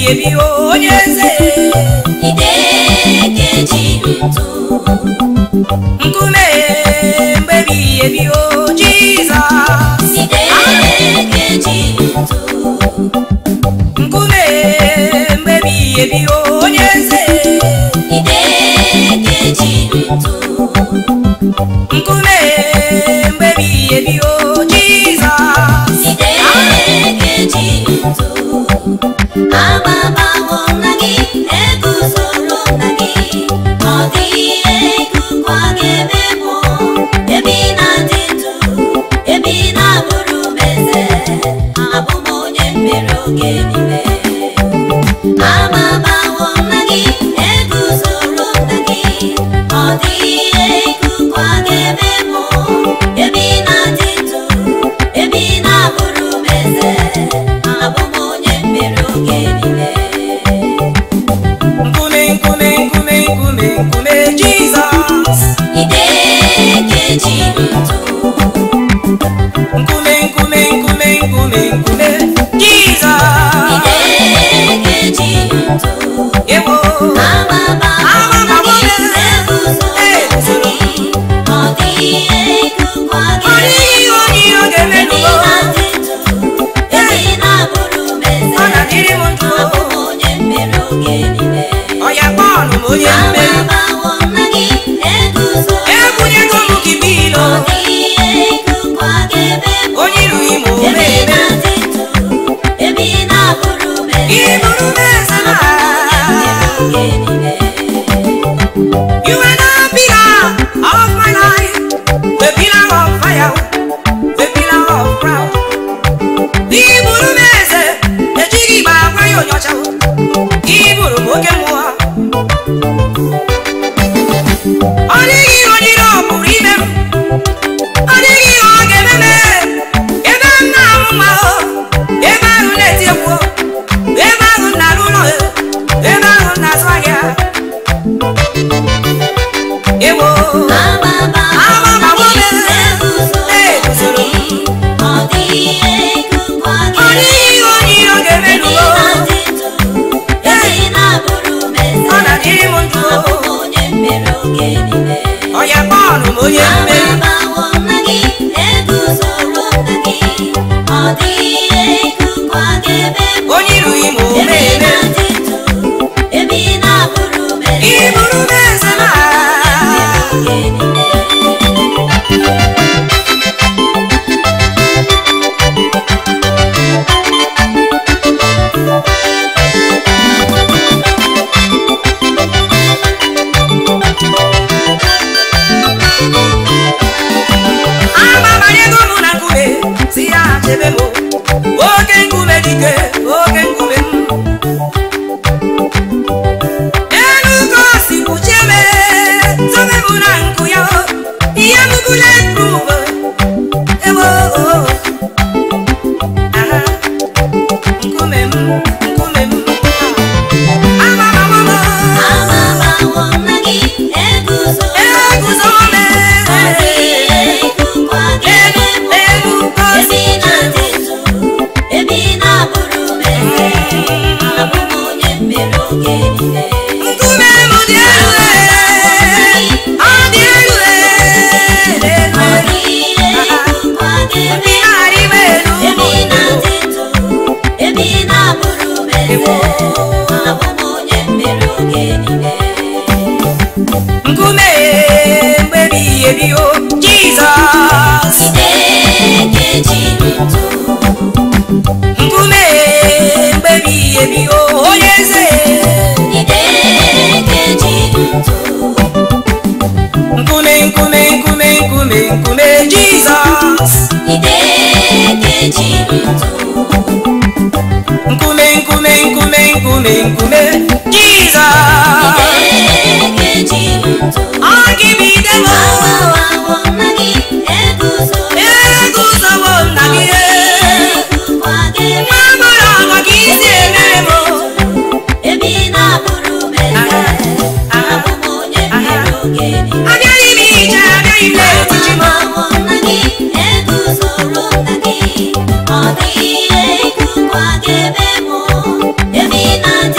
ebi onye eze idekeji ntụ nkume mgbe ebighị ebi o jizọs idekeji ntụ nkume mgbe ebighị ebi onye eze idekeji ntụ nkume mgbe ebighị ebi o jizọs idekeji ntụ agbabawo nna gị eguzoro nna gị ọ dịghị ihe ikuku a ga-eme mụ ebe ị na-adị ndụ ebe ị na-abụrụ m eze abụ m onye mmeri oge niile agbabawo nna gị eguzoro nna gị ọ dịghị ihe ikuku a ga-eme mụ ebe ị na-adị ndụ ebe ị na-abụrụ m eze abụ m onye mmeri oge niile nkume nkume nkume nkume nkume jizọs idekeji ntụ nkume nkume nkume nkume nkume jizọs idekeji ntụ ewo Amaba Amaba gị gị eguzoro gị ọ dịghị ihe ikuku a ọ ga-eme dịghị onye iro ga-emerụ ebe ị na-adị ndụ ebe ị na-abụrụ m eze ọ na-adịrị m ndụ abụ m onye mmeri oge niile ọya kpọọnụ m onye mmeri Amabawo nna gị eguzoro ebunyego m gị bilo ọ dịghị ihe ikuku a ga-eme onye irughị m ebe ị omeme na-adị ndụ ebe ị na-abụrụ m eze ịbụrụ m eze na oge niile You are the pillar of my life, the pillar of fire, the pillar of ground. Iburu m eze, ejighị igbe agwa ya onyocha. Iburu m oke mmụọ. Ọ dịghị ihe onye iro pụrụ ime m. Ọ dịghị ihe ọ ga-eme m. Ebe m na-amụ nwa o, ebe ahụ na-eti egwu o, ebe ahụ m na-arụ ụlọ o, ebe ahụ m na-azụ ahịa. Ewo. Amaba Amaba gị gị eguzoro gị ọ dịghị ihe ikuku a Ọ ga-eme dịghị onye iro ebe ga-emerụ ị na-adị ndụ ebe ị na-abụrụ m eze Ọ na-adịrị m ndụ abụ m onye mmeri oge niile ọya bọọlụ m onye mmeri Amabawo nna gị eguzoro nna gị ọ dịghị ihe ikuku a ga-eme onye irughị m ebe ị omeme na-adị ndụ ebe ị na-abụrụ m eze iburu m eze na oge niile agbabanyego m na nkume si ya chebe m oke nkume dike oke nkume m elu ka o si kpuchie m zobe m na nkụ ya ihe m bụla prove ewo aha nkume m nkume m amabawo m Amabawo nna gị eguzoro eguzo m ọ dịghị ihe ikuku a ga-eme elu ka o ebe si ị na-adị ndụ ebe ị na-abụrụ m eze abụ m onye mmeri oge niile nkume m dị elu ọ dị elu ọ dịghị ihe ikuku a ga-eme ndị na-arị m elu ebe ị na-adị ndụ ebe ị na-abụrụ m eze abụ m onye mmeri oge niile nkume mgbe ebighị ebi o jizọs idekeji ntụ nkume mgbe ebighị ebi o onye eze idekeji ntụ nkume nkume nkume nkume nkume jizọs idekeji ntụ nkume nkume nkume nkume nkume jizọs idekeji ntụ ọ gị bụ ide m Amabawo nna gị eguzoro eguzowo nna gị ikuku a ga-eme nwa mụrụ ọgọ ka isi emere m ebe ị na-abụrụ m eze abụ m onye mmeri oge niile abịaghị m ije abịaghị m n'etiti m Amabawo nna gị eguzoro nna gị ọ dịghị ihe ikuku a ga-eme mụ ebe ị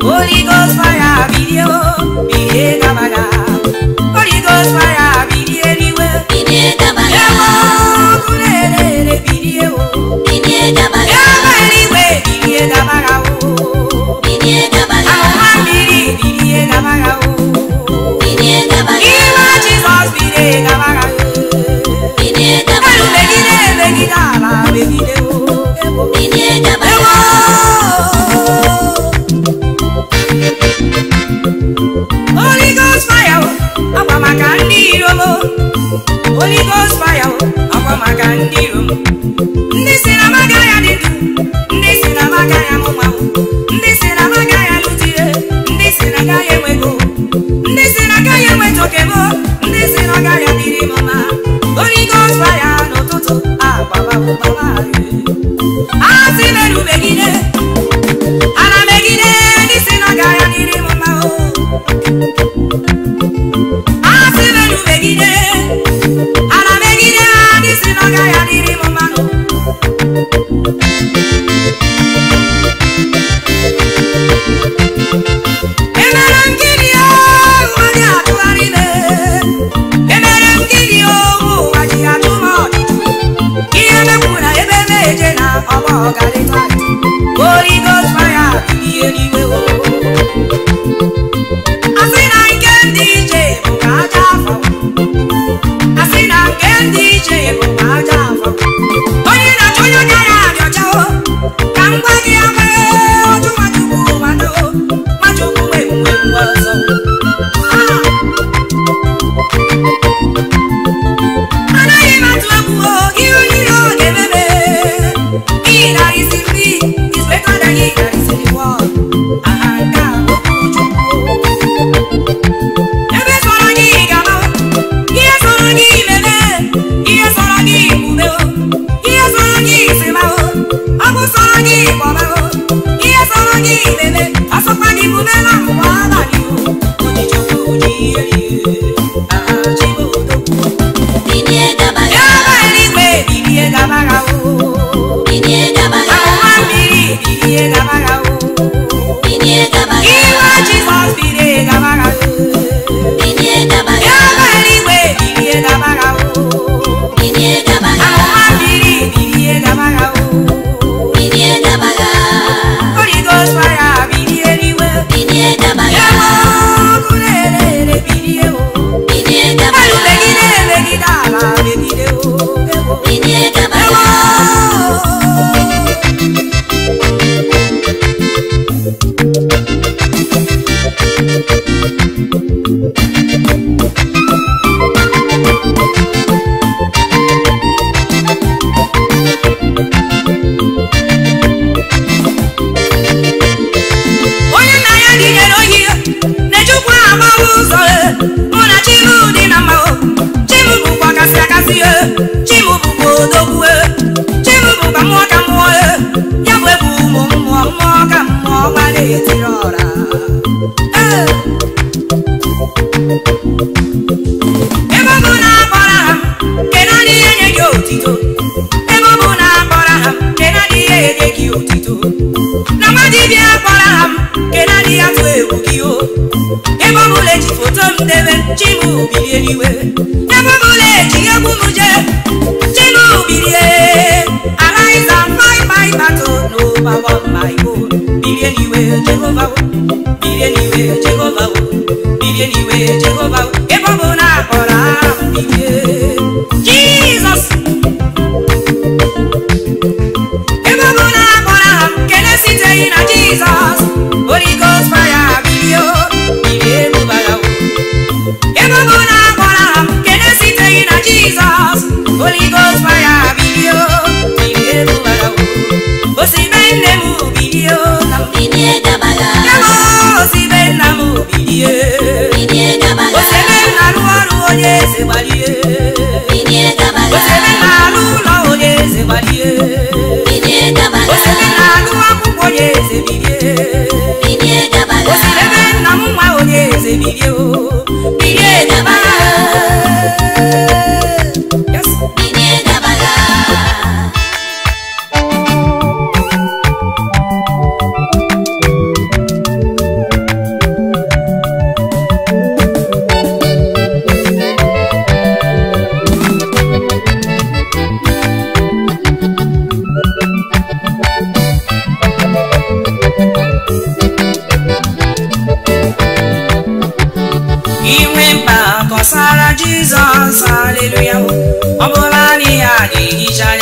Holy Ghost fire bilie o bilie gabaga Holy Ghost fire bilie eliwe bilie gabaga Ewo ọkụ na-ere bilie o bilie gabaga Ewo eluigwe bilie gabaga o bilie gabaga Ahụma mmiri bilie gabaga o bilie gabaga Iwe Jizọs bilie gabaga o bilie Elu gabaga megide megide ala megide o Ewo bilie gabaga Ewo Holy Ghost fire o, akwa maka ndị iro m o. Holy Ghost fire o, akwa maka ndị iro m ndị si na maga ya dị ndụ ndị si na maga ya mụnwa o. ndị si na maga ya lụtire ndị si na ga ya enwego ndị si na ga ya enweta oke m o. ndị si na ga ya dịrị m mma Holy Ghost fire n'ụtụtụ agbababụbaba asị merụ megide ana megide ndị si na ga ya dịrị m mma o asị merụ megide ana megide ndị si na ga ya dịrị m mmanụ emere m gịnị ụwa dị atụgharị ime emere m gịnị ụwa ji atụ m ọchịchị ihe mekwu na ebe meje na ọgbọ ọgarịta Holy Ghost fire bilie n'iwe o asị na nke ndị ije bụ ka aja afọ asị na nke ndị ije bụ ka aja afọ onye na-achọ onye onye ya dị ọcha o ka m gwa gị amaghị oju nwachukwu mmadụ nwachukwu nwe mgbe mgbe ọzọ Ah! anaghị m atụ egwu o ihe onye ihe ọ ga-ememe ihe garịsịrị is better than ihe garịsịrị wọl aha nke a okwu chukwu ebe sọrọ gị gaba ihe sọrọ gị meme ihe sọrọ gị kwube o ihe sọrọ gị sịba o ọ bụ sọrọ gị kpọba o ihe sọrọ gị meme asọkwa gị kwube na mgbe abalị o ojichukwu ji ihe rie aha chibodogwu bilie gabaga Ebe eluigwe bilie gabaga o bilie gabaga Ahụma mmiri bilie gabaga o bilie gabaga Iwe Jizọs bilie gabaga o bilie gabaga Ebe eluigwe bilie gabaga o bilie gabaga Ahụma mmiri bilie gabaga o bilie gabaga Holy Ghost fire bilie eluigwe bilie gabaga Ebe ọkụ na-ere bilie o bilie Elu gabaga megide megide ala megide o Ebo bilie gabaga Ebo onye nna ya dịnyere ohi na-ejikwa agbawa ụzọ e. mụ na chimu dị na mma o. chimu bụkwa kasị akasị e. chimu bụkwa odogwu e. chimu bụkwa mmụọ ka mmụọ e. ya bụ ebu ụmụ mmụọ mmụọ ka mmụọ gbara etiri ọra Ee. ebe ọ bụ na akpọrọ ha kedu adị ihe nye gị otito ebe ọ bụ na akpọrọ ha kedu adị ihe nye gị otito na nwa dibịa kpọrọ ha m kedu adị ya tụ egwu gị o ebe ọ bụla eji foto m debe chimu bilie n'iwe ebe ọ bụla eji egwu m jee chimu bilie arise and fight my battle n'ụba of my own bilie n'iwe jehova o bilie n'iwe jehova o bilie n'iwe jehova o ebe ọ bụ na akpọrọ ha m bilie jizọs ebe ọ bụ na akpọrọ ha m kele siteghị na jizọs Holy Ghost fire bilie o bilie ebubara o ebe ọ bụ na akpọrọ ha m kele siteghị na jizọs Holy Ghost fire bilie o bilie ebubara o osibe nne m bilie o na m bilie gabaga ebe osibe nna m bilie bilie gabaga osebe m na-arụ ọrụ onye eze gbalie bilie gabaga osebe m na-arụ ụlọ onye eze gbalie bilie gabaga osebe m na-agụ akwụkwọ onye eze bilie bilie gabaga osebe nna m nwa onye eze bilie o bilie daba Yes. bilie gabaga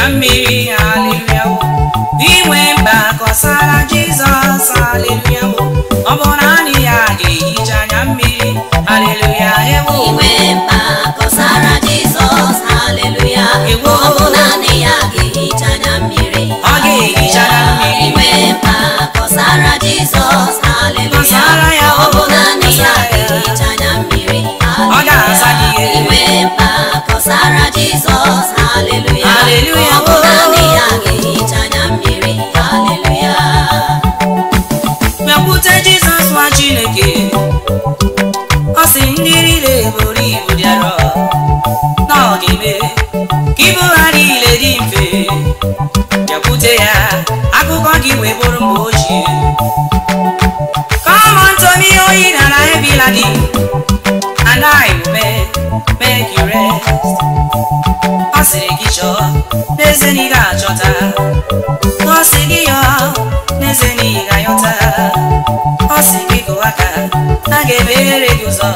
anya mmiri haleluya inwe mkpa kọsara jizọs haleluya ọ bụ naanị ya ga-ehicha anya mmiri haleluya ewo inwe mkpa kọsara jizọs haleluya Ewo. ọ bụ naanị ya ga-ehicha anya mmiri Ọ ga-ehicha anya mmiri. inwe mkpa kọsara jizọs haleluya Kọsara ya, ọ bụ naanị ya kọsara ya. ga-ehicha anya mmiri Ọ ga-asa gị ihe. inwe mkpa kọsara jizọs haleluya Haleluya, ọ bụ wo. naanị ya ga-ehicha anya mmiri haleluya bịakwute jizọs nwa chineke ọ sị ndị niile buru ibu dị arọ na ọ ga-eme ka ibu ha niile dị mfe bịakwute ya akụkọ gị wee bụrụ mgbe ochie Come unto me, O ye that are heavy laden, and I will make, make you rest. Ọ sịrị gị chọọ n'eze na ị ga-achọta ọ sị gị yọọ n'eze na ị ga-ayọta ọ sị gị gụọ aka a ga-emeghere gị ụzọ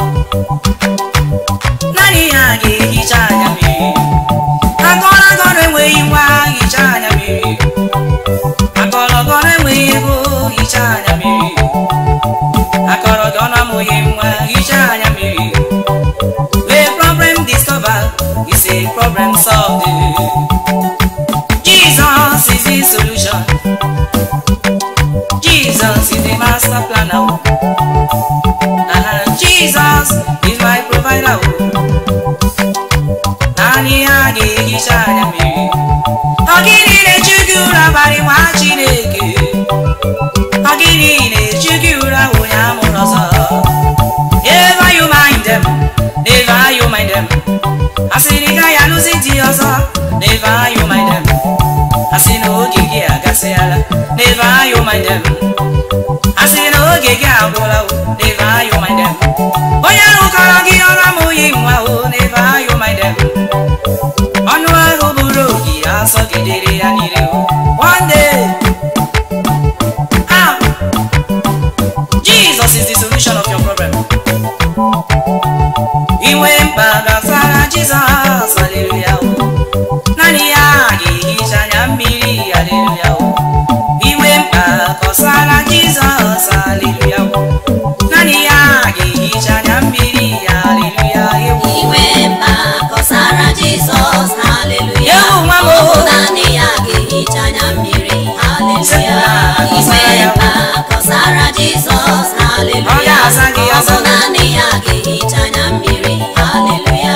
naanị ya ga-ehicha anya mmiri akọrọ agọrọ enweghị nwa hicha anya mmiri akọrọ gọrọ enweghị ego hicha anya mmiri akọrọ gị ọnụ amụghị nwa hicha anya mmiri wee problem discover is a problem solved Jesus is the solution Jesus is the master planner uh Jesus is my provider naanị ya ga-ehicha anya mmiri ọ gịnị na-eju gị ụra abalị nwa Chineke ọ gịnị na-eju gị ụra onye amụrụ ọzọ Never you mind them, never you mind them. Asị na ị gaghị alụzi di ọzọ, never you mind them. Asị na oge gị agasịala, never you mind them. Asị na oge gị agwụla, o, never you mind them. Onye ahụ kọrọ gị ọrụ amụghị nwa o, never you mind them. Ọnụ ahụ bụrụ ogi asọgidere ya niile o. One day, ah, Jesus is the solution of your problem. inwe mkpa gbasara jizọs aleluya o naanị ya ga-ehicha anya mmiri aleluya o inwe mkpa kọsara jizọs aleluya o naanị ya ga-ehicha anya mmiri aleluya ewu inwe mkpa kọsara jizọs haleluya Ewu nwa m ọ bụ o. naanị ya ga-ehicha anya mmiri haleluya Sị na, inwe kọsara ya. mkpa kọsara jizọs Ọ haleluya ga-aza gị, ọ aza bụ gị. naanị ya ga-ehicha anya mmiri haleluya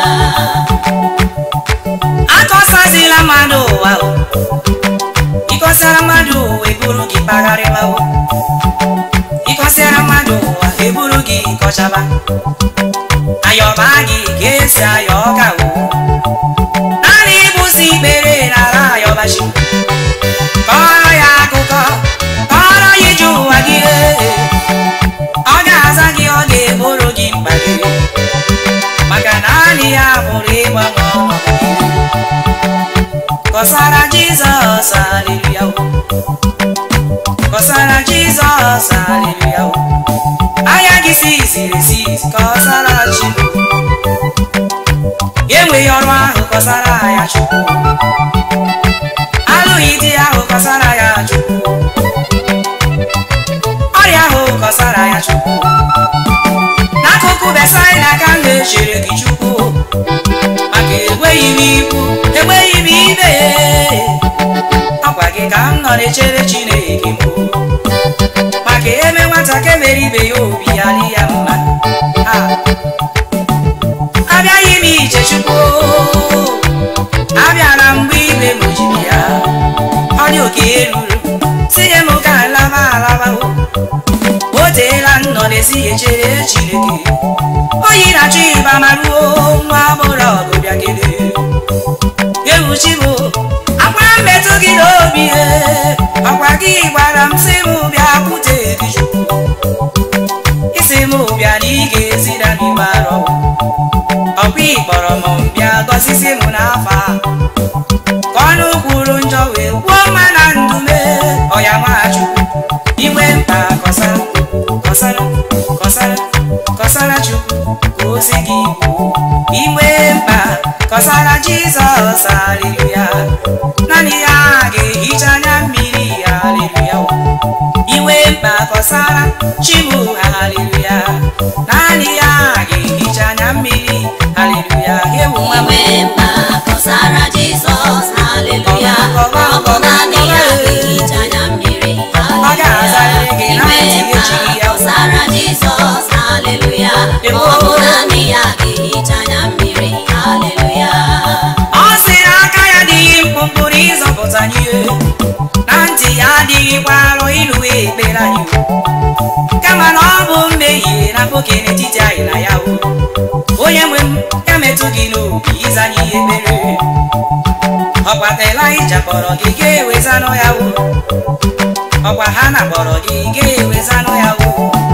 akọsazila mmadụ ụwa o ịkọsara mmadụ ụwa eburu gị kpagharịba o ịkọsara mmadụ ụwa eburu gị kọchaba ayọba gị ka esi ayọ ọka o naanị ịbụzi ikpere nara ayọbachi kọrọ ya akụkọ kọrọ ya ije ụwa gị ee. ọ ga-aza gị ọ ga-eboro gị mkpa gị maka naanị ya pụrụ ịgbanwe ọnọdụ gị kọsara jizọs aleluya o. kọsara jizọs aleluya o. anya gị si ziri ezi kọsara chi enweghị ọrụ ahụ kọsara ya chukwu alụghị di ahụ kọsara ya chukwu ọrịa ahụ kọsara ya chukwu n'akụkụ besaida ka m ga-echere gị chukwu maka enweghị m ikwu enweghị m ibe ọkwa gị ka m nọ na-echere chineke m maka eme nwata ka emere ibe ya obi ya dị ya mma Ha. abịaghị m ije chukwu abịara mgbe ibe m jiri ya ọ dị oke eruru si nye m ka alaba alaba o o teela nnọ n'ezighị echere chineke oyi na-achọ ịba ma ruo nwa agbọrọ ọgụ bịagide ewuchi bụ akwa mmetụ gị n'obi ee, ọkwa gị gwara m si m bịa kwute gị chukwu isi m bịa na ị ga-ezira m igbe arọ ọkwa ị kpọrọ m bịa gọzizi m n'afọ a ka ọnụ kwuru njọ wee kwuo mma na ndụ mee ọya nwachukwu inwe mkpa kọsara kọsara kọsara kọsara chukwu ka ozi gị kwuo inwe mkpa kọsara jizọs aleluya chimu haleluya naanị ya ga-ehicha anya mmiri haleluya ewu nwa m inwe mma kọsara jizọs haleluya ọ bụ naanị ya ga-ehicha anya mmiri Ọ ga-azarịrị gị na inwe ntị mma echighị ya. kọsara jizọs haleluya ọ bụ naanị ya ga-ehicha anya mmiri haleluya ọ sị na aka ya adịghị mkpụmkpụrụ ịzọpụta anyị na ntị ya adịghịkwa arọ ịlụ ekpere anyị kama na ọ bụ mmehie na mkpoke n'etiti anyị na ya o onye nwe m ya metụ gị n'obi ịza anyị ihe ekpere ọkwa Elaịja kpọrọ gị ga-ewezanụ ya o ọkwa Hana kpọrọ gị ga-ewezanụ ya o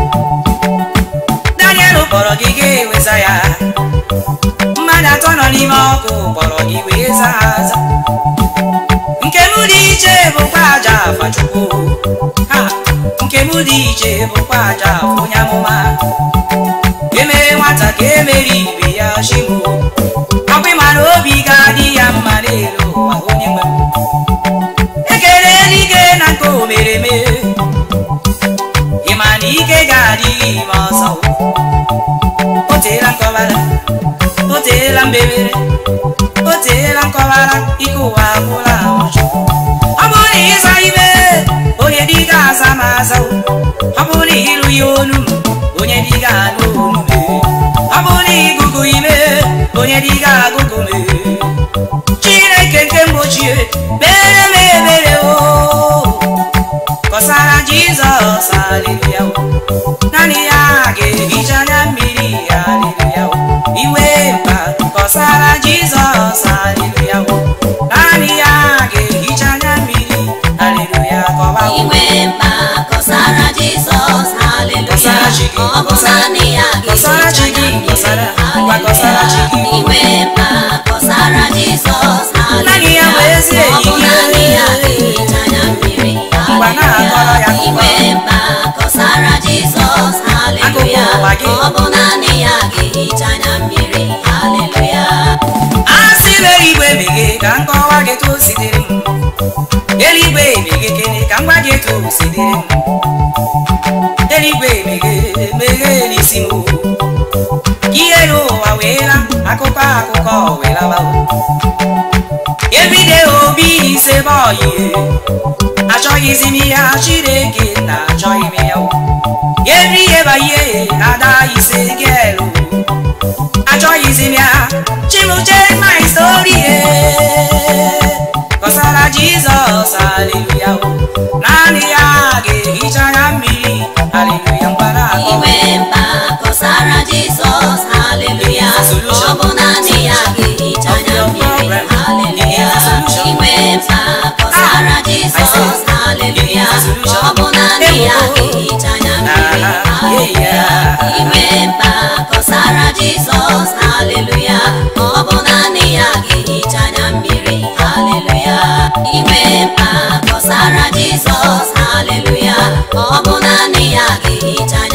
Daniel kpọrọ gị ga-eweza ya mmadụ atọ nọ n'ime ọkụ kpọrọ gị wee zaa aza nke m dị iche bụkwa aja afa chukwu ha nke m dị iche bụkwa aja afa onye amụma emee nwata ka emeri ibe ya chimu ọkwa ịma na obi ga-adị ya mma n'elu ụwa onye nwe m ekele eluigwe na nke o mere eme ịma na ike ga-adịghị ime ọzọ o teela nkọbara o teela mbebere o teela nkọbara ike ụwa agwụla ụjọ ọ bụrụ na ịza ime onye dị ga-aza ma aza o. ọ bụrụ na ịlụ ya onu m onye dị ga-alụ onu m ọ bụrụ na ịgụgụ ime onye dị ga-agụgụ m chineke nke mgbochie mere m ebere o kọsara jizọs aleluya o naanị ya ga-ehicha anya mmiri aleluya o iwe mba kọsara jizọs aleluya o naanị ya ga-ehicha anya mmiri aleluya kọba o inwe mma kọsara jizọs haleluya Kọsara chi gị, ọ bụ kọsara- naanị ya kọsara chi ga-ehicha gị, anya kọsara- mmiri ngwa kọsara chi gị. haleluya inwe mma kọsara jizọs Naanị ya bụ haleluya ezi ọ bụ enyi. naanị ya ga-ehicha anya mmiri Ngwa na-akọrọ ya akụkọ. inwe mma kọsara jizọs haleluya Akụkọ ụwa gị. ọ bụ naanị ya ga-ehicha anya mmiri haleluya a sị m eluigwe meghe ka m kọwa gị etu o si dịrị m eluigwe meghe kene ka m gwa gị etu o si dịrị m eluigwe meghe meghe n'isi m ihe n'ụwa weela akụkọ akụkọ weelawa everyday obi ise bọyị achọghịzi m ihe chineke na achọghị m ya every year by year ada ise gelu achọghịzi m ya chimuche my story kọsara jizọs aleluya naanị ya ga-ehicha anya mmiri aleluya mgbara akọ inwe mba kọsara jizọs haleluya ọ bụ naanị ya ga-ehicha anya mmiri haleluya inwe mba kọsara jizọs haleluya ọ bụ naanị ya ga-ehicha anya mmiri haleluya inwe mba kọsara jizọs haleluya ọ bụ naanị ya ga-ehicha anya mmiri haleluya inwe mba kọsara jizọs haleluya ọ bụ naanị ya ga-ehicha anya